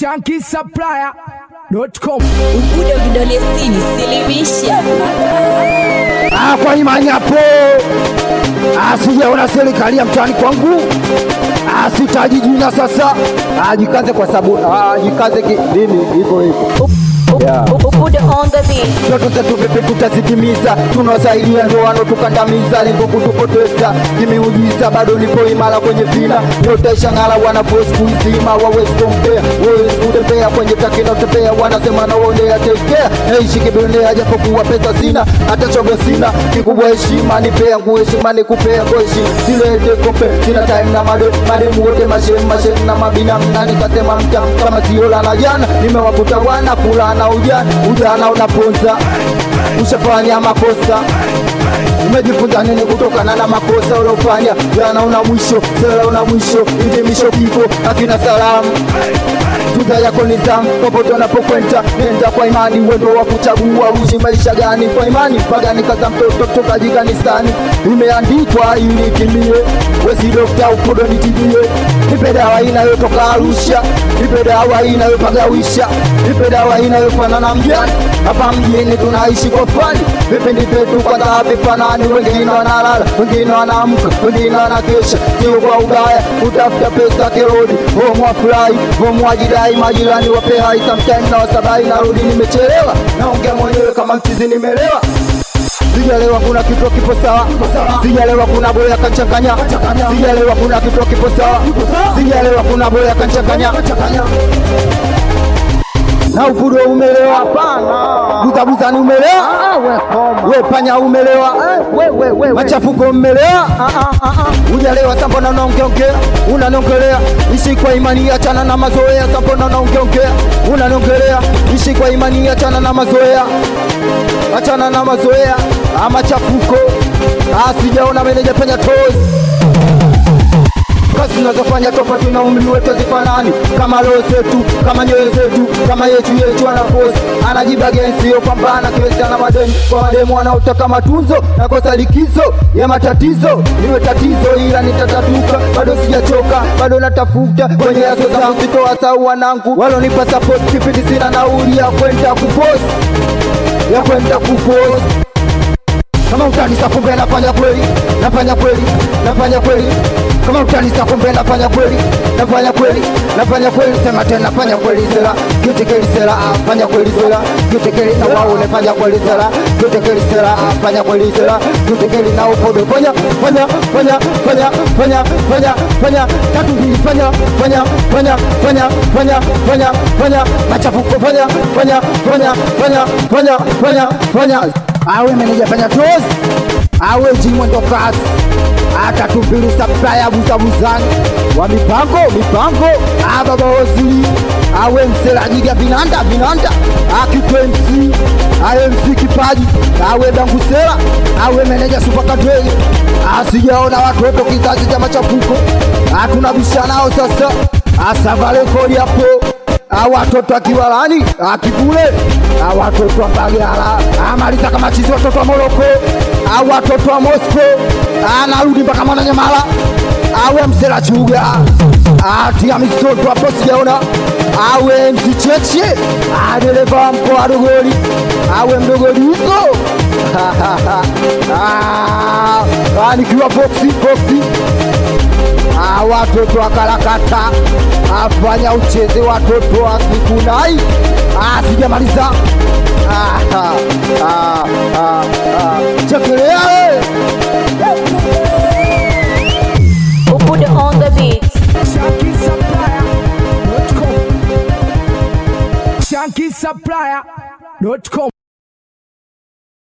shankisupplier.com Ubudo vidole sitini, silimisha. Ah, kwa imani hapo Ah, sijaona serikali ya mtaani kwangu Ah, sitaji jina sasa Ah, jikaze kwa sababu ah, jikaze ki- mimi hivyo hivyo Yeah. Ubudo on the beat. ndoto zetu vipi tutazitimiza tunawasaidia ndo wanotukandamiza lengo kutupoteza kimeujiza bado nipo imara kwenye vina yote shangala wanaposi kuizima wawezi kumpea wawezi kutembea kwenye takina utembea wanasema naonea tekea naishi kibionea japokuwa pesa sina hata chogo sina kikubwa heshima nipea nguo heshima nikupea koshi silete kompe sina time na made mademu wote mashem mashem na mabinamu na nikasema mtam kama siola na jana nimewakuta wana kula na ujana ujana unaponza ushafanya makosa umejifunza nini kutokana na makosa uliofanya jana una mwisho sera una mwisho hitimisho kifo akina salamu tuza yako nizamu popote unapokwenda nenda kwa imani wendo wa kuchagua uishi maisha gani kwa imani mpaka nikaza mtoto tokaji kanisani imeandikwa ili itimie wesi dokta ufudo nitibie nipe dawa inayotoka arusha nipe dawa inayopagawisha nipe dawa inayofanana mjani hapa mjini tunaishi kwa fani vipindi vyetu kwanza havifanani wengine wanalala wengine wanaamka wengine wanakesha sio kwa ubaya kutafuta pesa kirodi homo afurahi homo ajidai majirani wape hai sometime na wasabai narudi nimechelewa naongea mwenyewe kama mchizi nimelewa sijalewa kuna kitu kipo sawa sijalewa kuna boya kanchanganya sijalewa kuna kitu kipo sawa sijalewa kuna boya kanchanganya na ufudo umelewa buzabuza ni umelewa we panya umelewa machafuko umelewa ujalewa sambona unaongeongea unaniongelea ishi kwa imani achana na mazoea sambona unaongeongea unaniongelea ishi kwa imani achana na mazoea achana na mazoea amachafuko sijaona meneja penya tozi kazi zinazofanya tofauti na umri wetu zifanani kama roho zetu kama nyoyo zetu kama yetu yetu anafosi anajiba gensi yo pambana kesi ana madeni kwa mademu wanaotaka matunzo na kosa likizo ya matatizo niwe tatizo ila nitatatuka bado sijachoka bado natafuta kwenye yaso zangu sitoa sau wanangu walonipa support kipindi sina nauli ya kwenda kufosi ya kwenda kufosi kama utanisa kumbe nafanya kweli nafanya kweli nafanya kweli kama utanisa kumbe nafanya kweli nafanya kweli nafanya kweli sema tena nafanya kweli sera kitekeli sera ah, fanya kweli sera kitekeli na wao nafanya kweli sera kitekeli sera ah, fanya kweli sera kitekeli na upodo fanya fanya fanya fanya fanya fanya fanya tatu mbili fanya fanya fanya fanya fanya fanya fanya machafuko fanya fanya fanya fanya fanya fanya fanya awe meneja fanya tozi awe jimwendo kasi atatumbili saplaya buzabuzani wa mipango mipango ababa waziri awe mselajiga vinanda vinanda akitwe mc awe mc kipaji awe dangusela awe meneja supakadwei asijaona watoto kizazi cha machafuko atunabisha nao sasa asavarekodi hapo awatoto akiwalani akivule awatoto ambagala amaliza kama chizi watoto wa moroko awatoto wa mosco anarudi mpaka mwananyamala awe msela chuga atia misoto hapo sijaona awe msicheche adereva wa mkoa dogoli awe mdogolizo nikiwa foksi foksi Ah, watoto akarakata afanya ucheze watoto akikunai Ah, sijamaliza Ah, ah, ah, ah, ah. chekelea we. Ubudo on the beat. shankisupplier.com shankisupplier.com